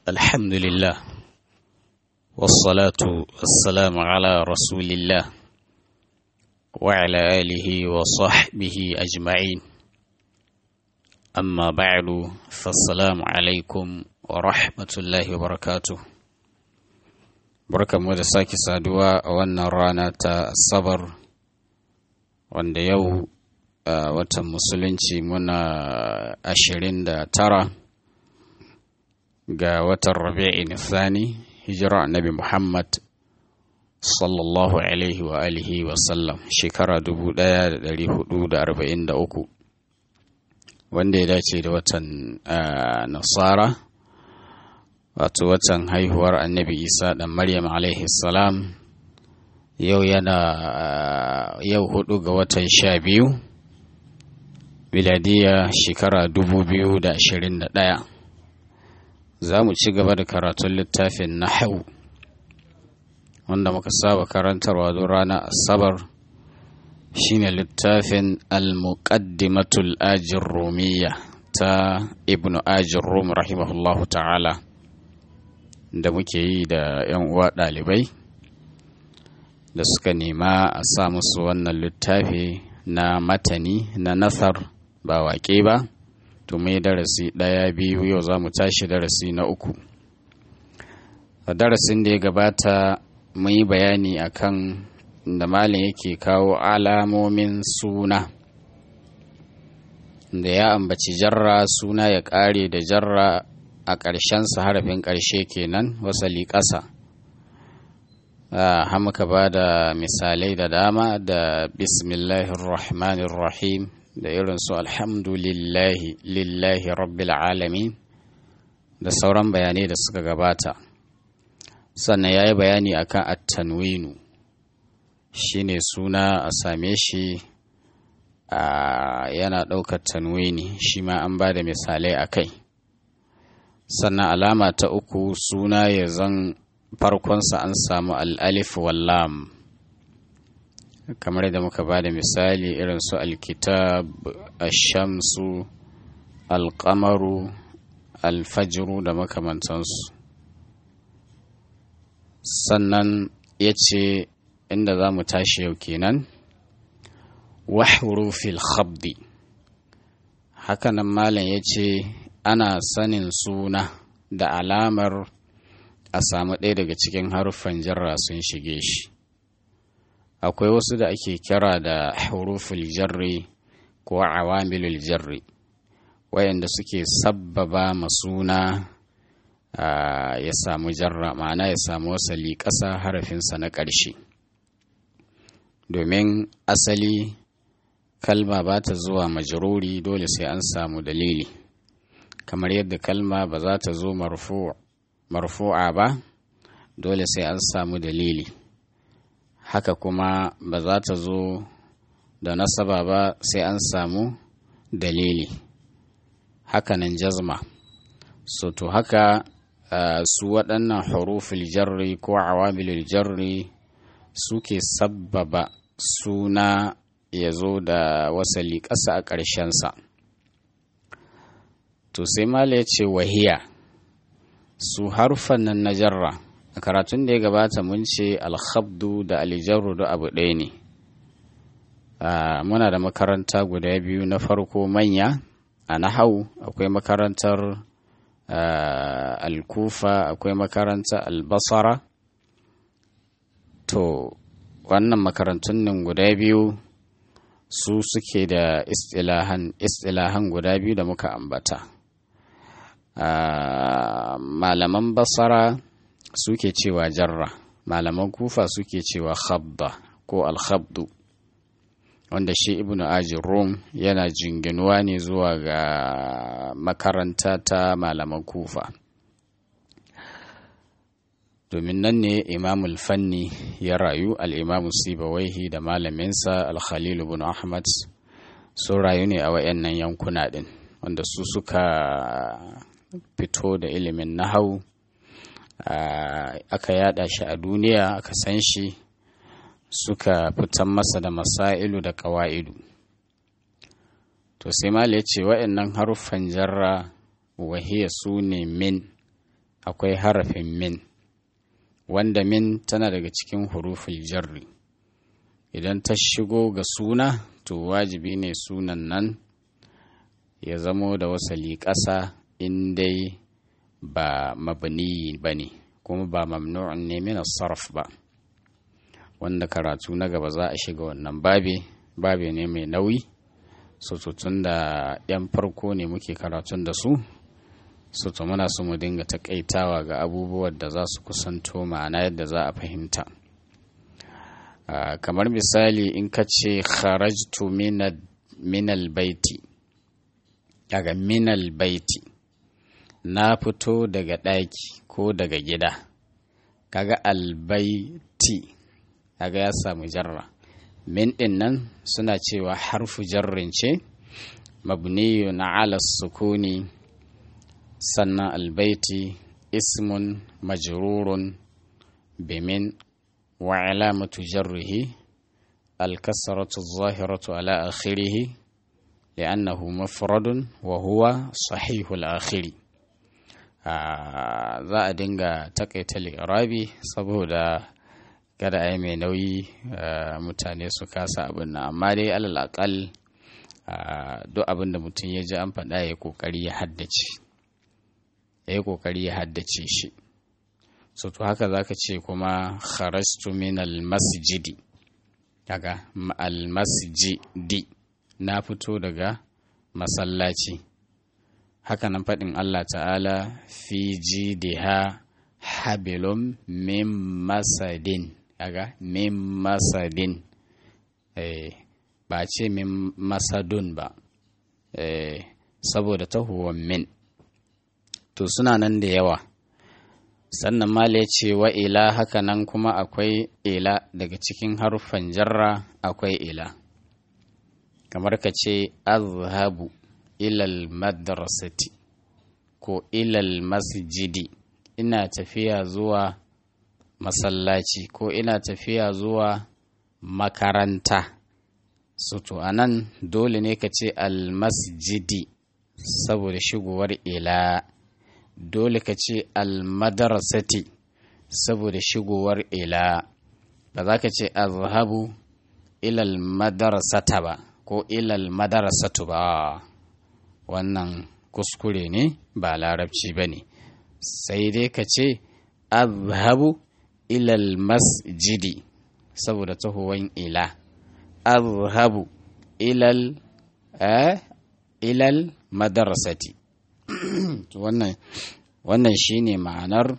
الحمد لله والصلاة والسلام على رسول الله وعلى آله وصحبه أجمعين أما بعد فالسلام عليكم ورحمة الله وبركاته بركة مدساك سادوا وانا رانا الصبر wanda yau a watan musulunci muna ashirin da tara ga watan rabi'in thani hijira annabi muhammad sallallahu alaihi wa alihi wa sallam shekara dubu daya da dari hudu da arba'in da uku wanda ya dace da watan nasara wato watan haihuwar annabi isa dan maryam alaihi salam yau yana yau hudu ga watan sha biyu miladiya shekara dubu biyu da ashirin da ɗaya za mu ci gaba da karatun littafin nahau wanda muka saba karantarwa don rana asabar shine littafin al-muqaddimatul ajin rumiya ta ibnu ajin rum rahimahullahu ta'ala da muke yi da 'yan uwa ɗalibai da suka nema a sa musu wannan littafi na matani na nasar ba waƙe ba to mai darasi ɗaya biyu yau za mu tashi darasi na uku a darasin da ya gabata mun yi bayani akan da malin yake kawo alamomin suna da ya ambaci jarra suna ya ƙare da jarra a ƙarshensa harafin ƙarshe kenan wasali ƙasa Uh, muka ba da misalai da dama da bismillahirrahmanirrahim da irin su alhamdulillahi lillahi rabbil alamin da sauran bayanai da suka gabata sannan ya yi bayani akan at-tanwinu shine suna a same shi uh, yana ɗaukar tanwini shi ma an ba da misalai a kai sannan alama ta uku suna ya zan farkonsa an samu al'alif wallam kamar da muka ba da misali irin su alkitab ashamsu alkamaru alfajiru da makamantansu sannan ya ce inda za mu tashi yau kenan wahrufil khabdi hakanan malam ya ce ana sanin suna da alamar a samu ɗaya daga cikin haruffan jarra sun shige shi akwai wasu da ake kira da huruful jarri ko awamilul jarri wayanda suke sabbaba masuna ya samu jarra ma'ana ya samu wasali ƙasa harafinsa na ƙarshe domin asali kalma ba ta zuwa majruri dole sai an samu dalili kamar yadda kalma ba za ta zo marfu' marfu'a ba dole sai an samu dalili haka kuma ba za ta zo da nasaba ba sai an samu dalili hakanan jazma so to haka uh, su waɗannan huruful jarri ko awamilul jarri suke sabbaba suna ya zo da wasali ƙasa a ƙarshensa to sai mala ya ce wahiya su harfan nan na jarra a karatun da ya gabata mun ce alhabdu da alijarru da abu ɗaya ne muna da makaranta guda biyu na farko manya a nahau akwai makarantar alkufa akwai makarantar albasara to wannan makarantun nan guda biyu su suke da istilahan guda biyu da muka ambata Uh, malaman basara suke cewa jarra malaman kufa suke cewa khabba ko alkhabdu wanda shi ibnu ajin rum yana jinginuwa ne zuwa ga makaranta ta malaman kufa domin nan ne imamul fanni ya rayu al'imamu sibawaihi da malaminsa alkhalilu bin ahmad sun rayu ne a wayannan yankuna din wanda su suka fito da ilimin nahau aka yada shi a duniya aka san shi suka fitan masa da masailu da kawa'idu to sai mala ya ce wa'annan haruffan jarra wahiya su ne min akwai harafin min wanda min tana daga cikin huruful jarri idan ta shigo ga suna to wajibi ne sunan nan ya zamo da wasali ƙasa in dai ba mabni ba ne kuma ba mamnu'un ne min sarf ba wanda karatu na gaba za a shiga wannan babe babe ne mai nauyi so tun da yan farko ne muke karatun da su so to muna so mu dinga takaitawa ga abubuwan da za su kusanto ma'ana yadda za a fahimta kamar misali in ka ce kharajtu minal baiti daga minal baiti na fito daga ɗaki ko daga gida kaga albaiti kaga ya samu jarra min ɗin nan suna cewa harfu jarrin ce mabniyu na ala sukuni sannan albaiti ismun majrurun bimin wa alamatu jarrihi alkasaratu zahiratu ala akhirihi li'annahu mafradun wa huwa sahihul akhiri za a dinga takaita li'irabi saboda kada a yi mai nauyi mutane su kasa abin nan amma dai alal akal duk abin da mutum ya ji an faɗa ya kokari ya haddace ya yi kokari ya haddace shi so to haka zaka ce kuma kharastu min almasjidi daga almasjidi na fito daga masallaci haka nan faɗin Allah ta'ala fi jidiha habilun min masadin kaga min masadin eh, ba ce min masadun ba eh, saboda tahuwan min to suna nan da yawa sannan mala ya ce wa ila haka nan kuma akwai ila daga cikin haruffan jarra akwai ila kamar ka ce azhabu ilal madrasati ko ilal masjidi ina tafiya zuwa masallaci ko ina tafiya zuwa makaranta suto a nan dole ne ka ce almasjidi saboda shigowar ila dole ka ce almadarasati saboda shigowar ila ba za ka ce azhabu ilal madarasata ba ko ilal madarasatu ba wannan kuskure ne ba larabci ba ne sai dai ka ce azhabu ilal masjidi saboda tahowan ila azhabu ilal eh, ilal madarasati wannan wannan shine ma'anar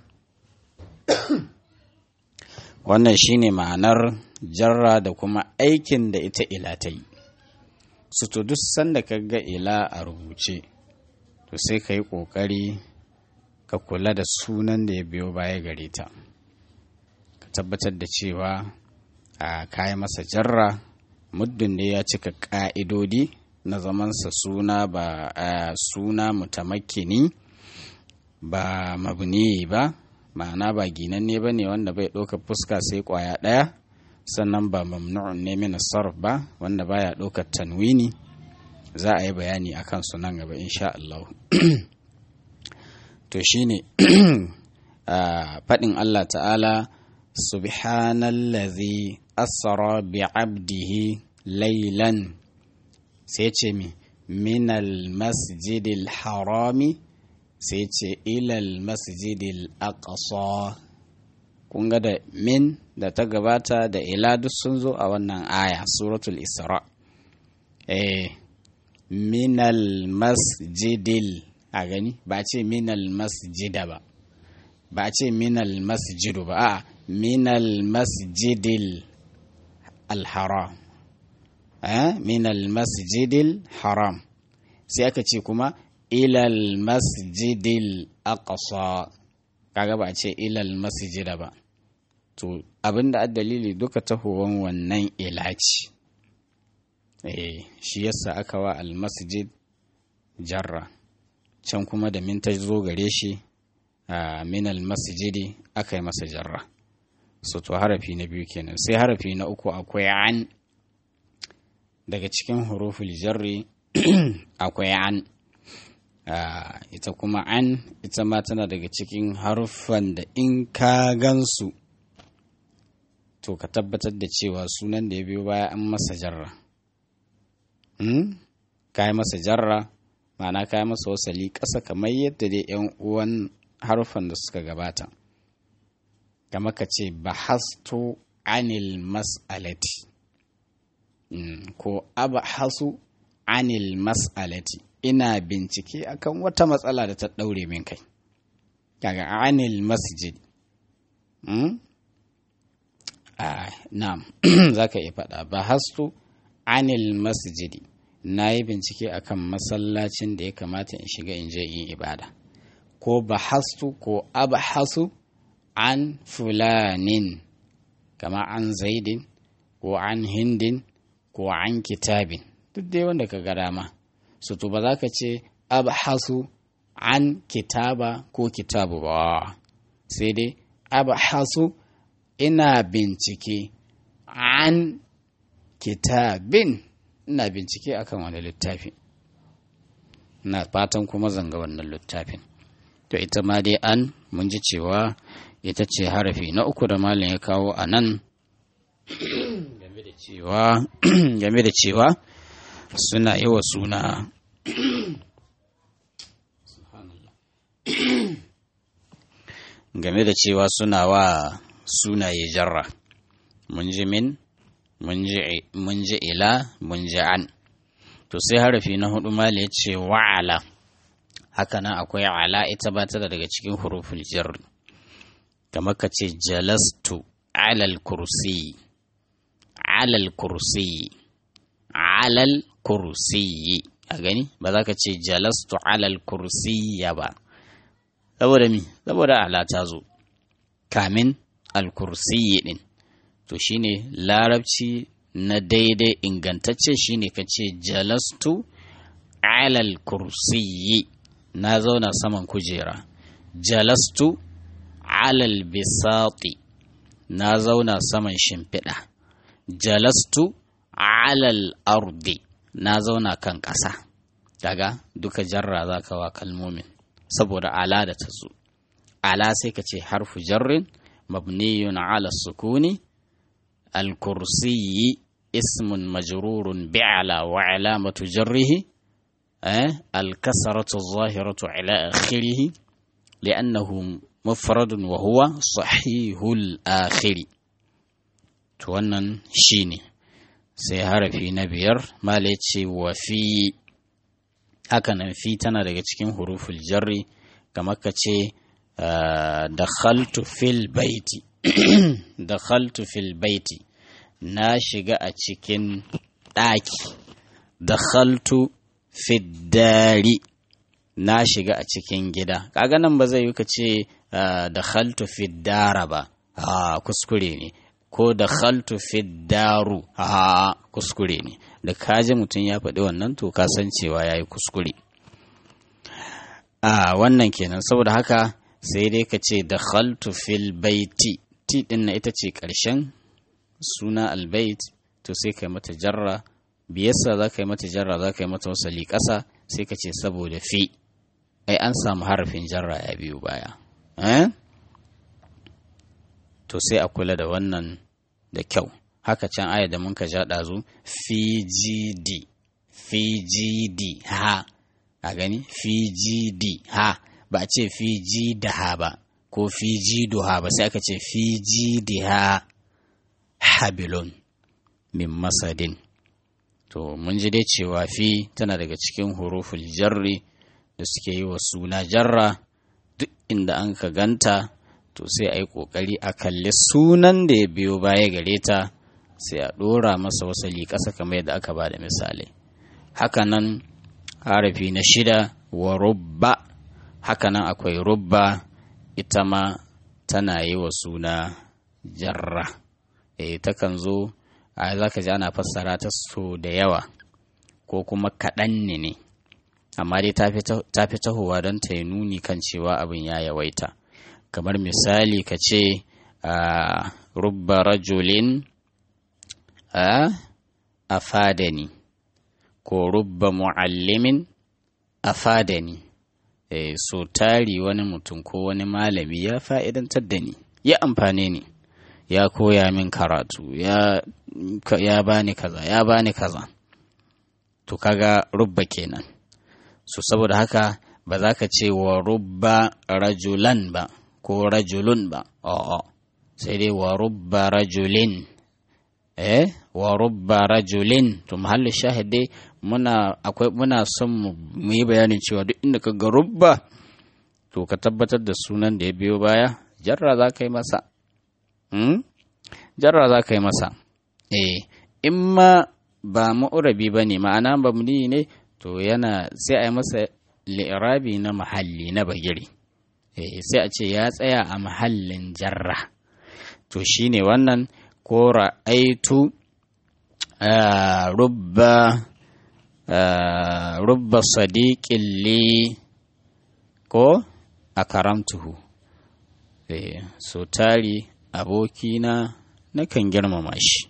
wannan shine ma'anar jarra da kuma aikin da ita ila ta yi su to duk sanda ka ga ila a rubuce to sai ka yi ƙoƙari ka kula da sunan da ya biyo baya gare ta ka tabbatar da cewa a kayi masa jarra muddin da ya cika ƙa'idodi na zamansa suna ba a suna mutamakkini ba mabni ba ma'ana ba ginanne ba ne wanda bai ɗaukar fuska sai ƙwaya ɗaya sannan ba mamnu'un ne min sarf ba wanda baya ɗaukar tanwini za a yi bayani a kansu nan gaba insha Allah to shine faɗin Allah ta'ala subhanallazi asra bi abdihi laylan sai ce mi minal masjidil harami sai ce ilal masjidil aqsa kun ga da min da ta gabata da ila duk sun zo a wannan aya suratul isra eh minal masjidil a gani ba ce minal masjida ba ba ce minal masjidu ba a minal masjidil alharam eh minal masjidil haram sai aka ce kuma ilal masjidil aqsa kaga ba ce ilal masjida ba to abinda dalili duka tahowan wannan ilaci eh shi yasa aka wa al masjid jarra can kuma da min ta zo gare shi a min al masjidi aka yi masa jarra so to harafi na biyu kenan sai harafi na uku akwai an daga cikin huruful jarri akwai an ita kuma an ita ma tana daga cikin haruffan da in ka gansu to ka tabbatar da cewa sunan da ya biyo baya an masa jarra ka yi masa jarra ma'ana ka yi masa wasali ƙasa kamar yadda dai 'yan uwan haruffan da suka gabata kama ka ce bahastu anil mas'alati ko abhasu anil mas'alati ina bincike akan wata matsala da ta ɗaure min kai kaga anil masjid na'am za ka iya faɗa bahastu anil masjidi na yi bincike akan masallacin da ya kamata in shiga in je in ibada ko bahastu ko abhasu an fulanin kama an zaidin ko an hindin ko an kitabin duk dai wanda ka ga dama su to ba za ka ce abhasu an kitaba ko kitabu ba sai dai abhasu ina bincike an kitabin ina bincike akan wani littafi na fatan kuma zanga wannan littafin to ita ma dai an mun ji cewa ita ce harafi na uku da malin ya kawo a nan game da cewa game da cewa suna yi wa suna game da cewa suna wa sunaye jarra mun ji min mun ji ila mun ji an to sai harafi na hudu mali ya ce wa'ala haka nan akwai ala ita ba ta daga cikin huruful jarri kamar ka ce jalastu alal kursi alal kursi alal kursi a gani ba za ka ce jalastu alal kursi ya ba saboda mi saboda ala ta zo kamin alkursi din to shine larabci na daidai ingantacce shine ka ce jalastu alal kursiyi na zauna saman kujera jalastu alal bisati na zauna saman shimfiɗa jalastu alal ardi na zauna kan ƙasa daga duka jarra za ka wa kalmomin saboda ala da ta zo ala sai ka ce harfu jarrin mabniyun ala sukuni الكرسي اسم مجرور بعلى وعلامة جره أه؟ الكسرة الظاهرة على آخره لأنه مفرد وهو صحيح الآخر تونن شيني سيهار في نبير ما ليتشي وفي hakanan fi tana daga cikin huruful jarri kamar ka ce dakhaltu fil baiti dakhaltu fil baiti na shiga a cikin ɗaki dakhaltu fiddari na shiga a cikin gida kaga nan ba zai yi ka ce dakhaltu fiddara ba a kuskure ne ko dakhaltu fiddaru a kuskure ne da kaji mutum ya faɗi wannan to ka san cewa ya yi kuskure a wannan kenan saboda haka sai dai ka ce dakhaltu fil baiti ti din na ita ce ƙarshen suna albait to sai ka yi mata jarra biyarsa za ka yi mata jarra za ka yi mata wasali ƙasa sai ka ce saboda fi ai an samu harafin jarra ya biyu baya to sai a kula da wannan da kyau haka can aya da muka ja ɗazu fgd fgd ha a gani fgd ha ba a ce fiji da ha ba ko fiji duha ba sai aka ce fiji diha habilun min masadin to mun ji dai cewa fi tana daga cikin huruful jarri da suke yi wa suna jarra duk inda an ka ganta to sai a yi ƙoƙari a kalli sunan da ya biyo baya gare ta sai a ɗora masa wasali ƙasa kamar yadda aka ba da misali hakanan harafi na shida wa rubba hakanan akwai rubba ita ma tana yi wa suna jarra e takan zo a za ka ji ana fassara ta so da yawa ko kuma kaɗan ne ne amma dai ta fi tahowa don ta yi nuni kan cewa abin ya yawaita kamar misali ka ce a rubba rajulin a afadani ko rubba mu'allimin afadani e, so tari wani mutum ko wani malami ya fa'idantar da ni ya amfane ni ya koya min karatu ya, ya bani kaza ya bani kaza to kaga rubba kenan so saboda haka ba za ka ce wa rubba rajulan ba ko rajulun ba a'a sai dai wa rubba rajulin eh wa rubba rajulin to mahallin shahid dai muna akwai muna son mu yi bayanin cewa duk inda ka ga rubba to ka tabbatar da sunan da ya biyo baya jarra za ka yi masa hmm? jarra za ka yi masa eh in ma ba ma'urabi ba ne ma'ana ba ne to yana sai a yi masa li'irabi na mahalli na bagiri eh sai a ce ya tsaya a mahallin jarra to shine wannan ko ra'aitu rubba rubba sadiqin li ko a karamtuhu so tari abokina nakan girmama shi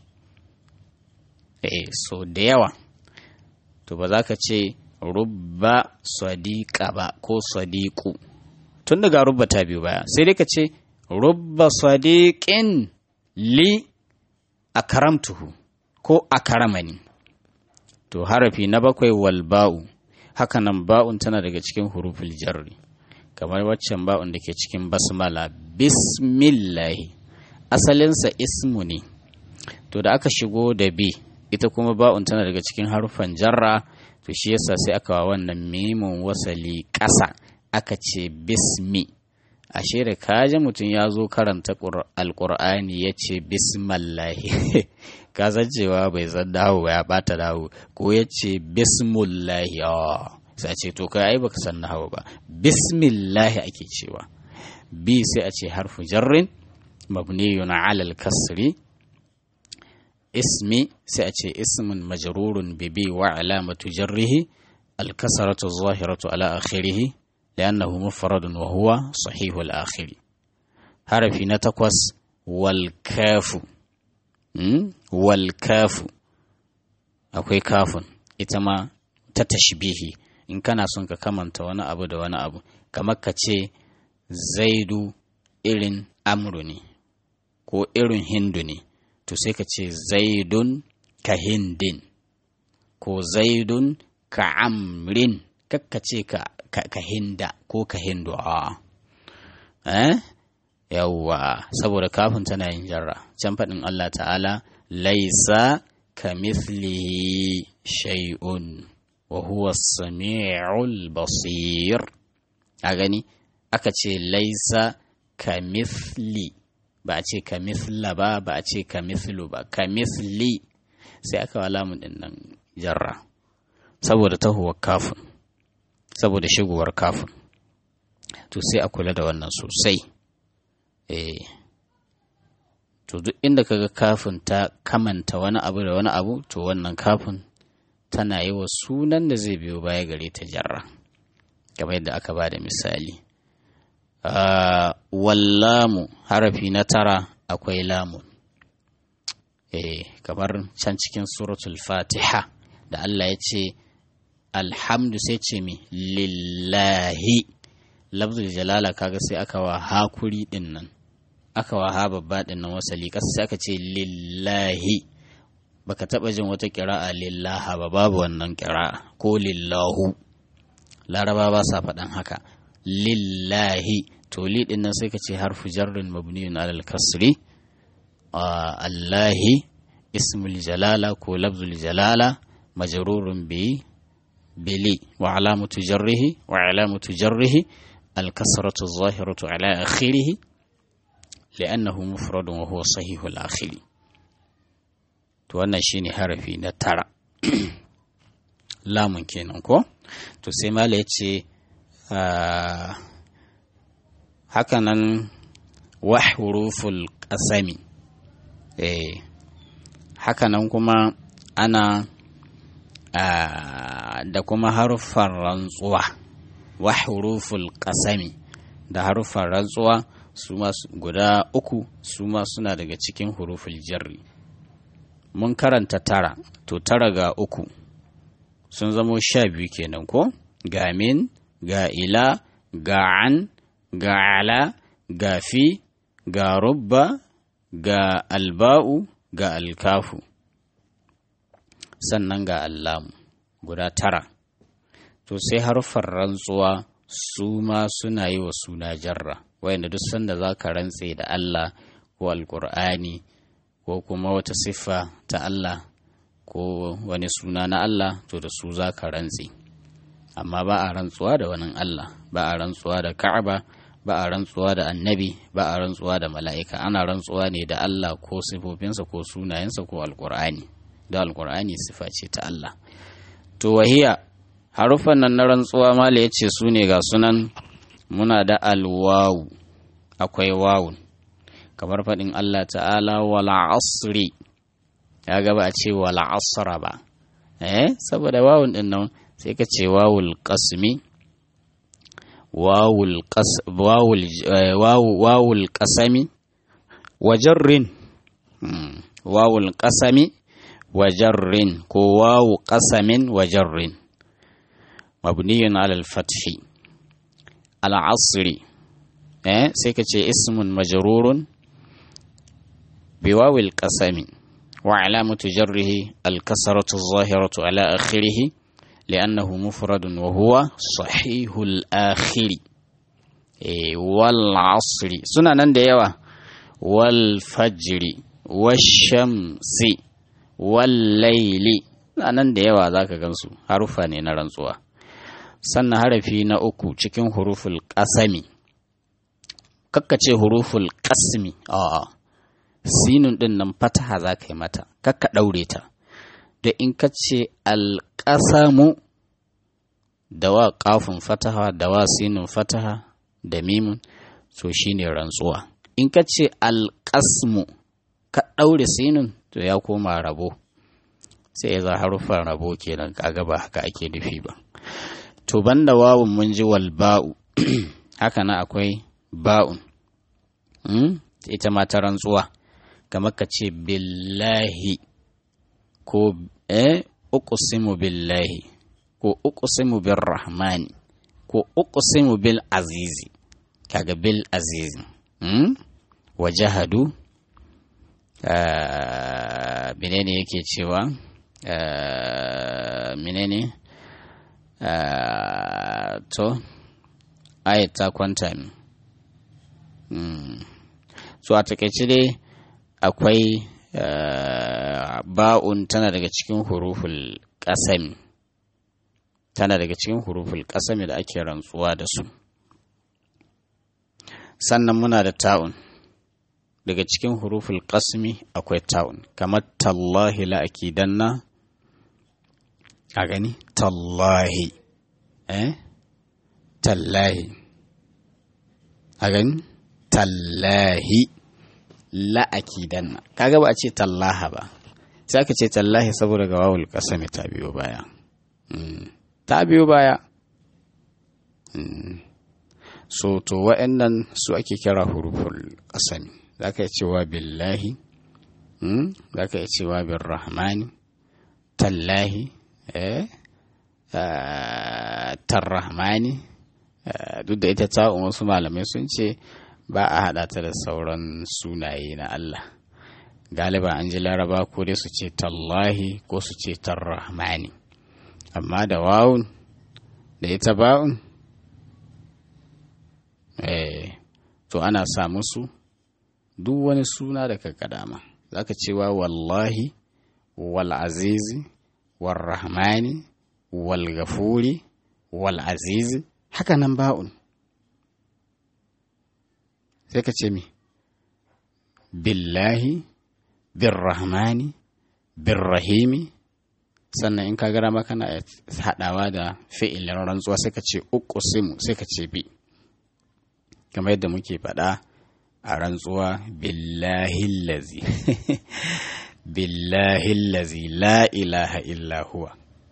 so da yawa to ba za ka ce rubba sadiqa ba ko sadiqu tun daga rubba ta biyu baya sai dai ka ce rubba sadiqin li a karamtuhu ko a karamani to harafi na bakwai wal ba'u hakanan ba'un tana daga cikin huruful jarri kamar waccan ba'un da ke cikin basmala bismillahi asalinsa ismu ne to da aka shigo da bi ita kuma ba'un tana daga cikin harufan jarra to shi yasa sai aka wa wannan mimun wasali ƙasa aka ce bismi ashe da kaji mutum ya zo karanta alƙur'ani ya ce bismallahi ka san cewa bai san dawo ya bata dawo ko ya ce bismullahi sai ce to kai ai baka san nahawu ba bismillahi ake cewa bi sai a ce harfu jarrin mabniyun ala al-kasri ismi sai a ce ismun majrurun bi bi wa alamatu jarrihi al-kasratu zahiratu ala akhirih li'annahu mufradun wa huwa sahihu al-akhir harafi na takwas wal kafu wal kafu akwai kafun ita ma ta tashbihi in kana son ka kamanta wani abu da wani abu kamar ka ce zaidu irin amru ne ko irin hindu ne to sai ka ce zaidun ka hindin ko zaidun ka amrin kakka ce ka, ka, hinda ko ka hindu a eh? yawwa saboda kafin tana yin jarra can faɗin Allah ta'ala laisa ka mithlihi shay'un wa huwa sami'ul basir a gani aka ce laisa ka mithli ba a ce ka mithla ba ba a ce ka mithlu ba ka mithli sai aka wa lamun din nan jarra saboda tahuwar kafin saboda shigowar kafin to sai a kula da wannan sosai eh to duk inda kaga kafin ta kamanta wani abu da wani abu to wannan kafin tana yi wa sunan da zai biyo baya gare ta jarra kamar yadda aka ba da misali wallamu harafi na tara akwai lamun eh kamar can cikin suratul fatiha da Allah ya ce alhamdu sai ce mi lillahi lafzul jalala kaga sai aka wa hakuri din nan aka wa ha babba din nan wasali kasa sai aka ce lillahi baka taba jin wata kira'a lillaha ba babu wannan kira'a ko lillahu laraba ba sa faɗan haka lillahi to li din nan sai ka ce harfu jarrin mabniyun alal kasri allahi ismul jalala ko lafzul jalala majrurun bi bili wa alamatu jarrihi wa alamatu jarrihi الكسرة الظاهرة على آخره لأنه مفرد وهو صحيح الآخر to wannan shine harafi na tara lamun kenan ko to sai mala ya ce hakanan wa huruful qasami eh hakanan kuma ana da kuma haruffan rantsuwa wa huruful qasami da haruffan rantsuwa su ma guda uku su ma suna daga cikin huruful jarri mun karanta tara to tara ga uku sun zamo sha biyu kenan ko ga min ga ila ga an ga ala ga fi ga rubba ga alba'u ga alkafu sannan ga allamu guda tara to sai harfar rantsuwa su ma suna yi wa suna jarra wayanda duk sanda za ka rantse da Allah ko alkur'ani ko kuma wata siffa ta Allah ko wani suna na Allah to da su za ka rantse amma ba a rantsuwa da wani Allah ba a rantsuwa da Ka'aba ba a rantsuwa da annabi ba a rantsuwa da mala'ika ana rantsuwa ne da Allah ko sifofinsa ko sunayensa ko alkur'ani da alkur'ani sifa ce ta Allah to wahiya harufan nan na rantsuwa mala ya ce su ne ga sunan muna da alwawu akwai wawun kamar faɗin Allah ta'ala wala asri ya gaba a ce wala asra ba eh saboda wawun din nan sai ka ce wawul qasmi wawul qas wawul wawul qasami wa jarrin wawul qasami wa jarrin ko wawu qasamin wa jarrin mabniyun ala al-fathi al-asri eh sai ka ce ismun majrurun بواو القسم وعلامة جره الكسرة الظاهرة على آخره لأنه مفرد وهو صحيح الآخر والعصر سنة ننديوا والفجر والشمس والليل nan da yawa za ka gansu harufa ne na rantsuwa sannan harafi na uku cikin huruful ƙasami kakkace huruful ƙasmi a'a sinun ɗin nan fataha za ka yi mata kakka ɗaure ta da in ka ce alƙasamu da wa ƙafin fataha da wa sinun fataha da mimun to shine rantsuwa in ka ce alƙasmu ka ɗaure sinun to ya koma rabo sai ya za haruffan rabo kenan kaga ba haka ake nufi ba to banda wawun mun ji wal ba'u haka na akwai ba'un ita ma ta rantsuwa kamar ka ce billahi ko eh uqsimu billahi ko uqsimu bir rahmani ko uqsimu bil azizi kaga bil azizi hmm? wa jahadu uh, menene yake cewa uh, menene uh, to ayat ta kwanta min hmm. so a takaice dai akwai ba'un tana daga cikin huruful ƙasami tana daga cikin huruful ƙasami da ake rantsuwa da su sannan muna da ta'un daga cikin huruful ƙasmi akwai ta'un kamar tallahi la'akidanna a gani tallahi eh tallahi a gani tallahi la'akidanna kaga ba a ce tallaha ba sai aka ce tallahi saboda ga wawul kasami ta biyo baya ta biyo baya so to wa'annan su ake kira huruful kasami za ka yi cewa billahi za ka yi cewa bin rahmani tallahi tarrahmani duk da ita ta wasu malamai sun ce ba a haɗa ta da sauran sunaye na Allah galiba an ji laraba ko dai su ce tallahi ko su ce tarrahmani amma da wawun da ita ba'un eh to ana sa musu duk wani suna da ka kadama za ka cewa wallahi wal azizi wal rahmani wal gafuri wal azizi haka nan ba'un sai ka ce mi billahi birrahmani birrahimi sannan in ka gara maka na haɗawa da fi'ilin rantsuwa sai ka ce uqsimu sai ka ce bi kamar yadda muke faɗa a rantsuwa billahi lazi billahi lazi la ilaha illa huwa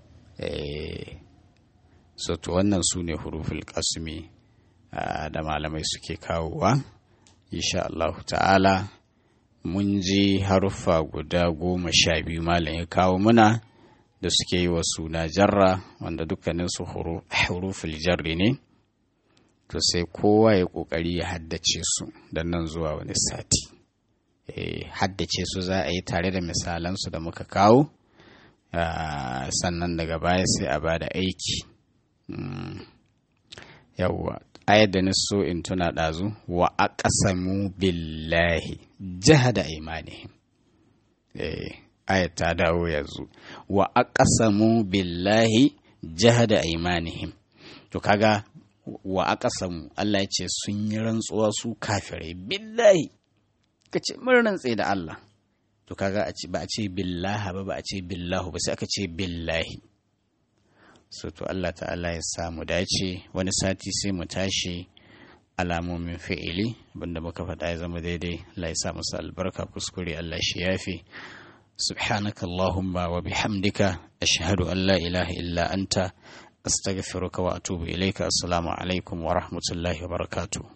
so to wannan su ne huruful kasmi da malamai suke kawowa insha Allah ta'ala mun ji haruffa guda goma sha biyu malam ya kawo muna da suke yi wa suna jarra wanda dukkaninsu huruful jarri ne to sai kowa ya ƙoƙari ya haddace su don nan zuwa wani sati e, haddace su za a yi tare da misalansu da muka kawo sannan daga baya sai a bada aiki mm. yawwa ayar da so in tuna ɗazu wa aqsamu billahi jahada imanihim eh ayat ta dawo yanzu wa aqsamu billahi jahada imanihim to kaga wa aqsamu Allah ya ce sun yi rantsuwa su kafirai billahi kace mun rantse da Allah to kaga a ce ba a ce billaha ba ba a ce billahu ba sai aka ce billahi so to Allah ta'ala ya samu dace wani sati sai mu tashi alamomin fi'ili abinda muka faɗa ya zama daidai Allah ya sa musu albarka kuskure Allah shi yafi سبحانك اللهم وبحمدك أشهد أن لا إله إلا أنت أستغفرك وأتوب إليك السلام عليكم ورحمة الله وبركاته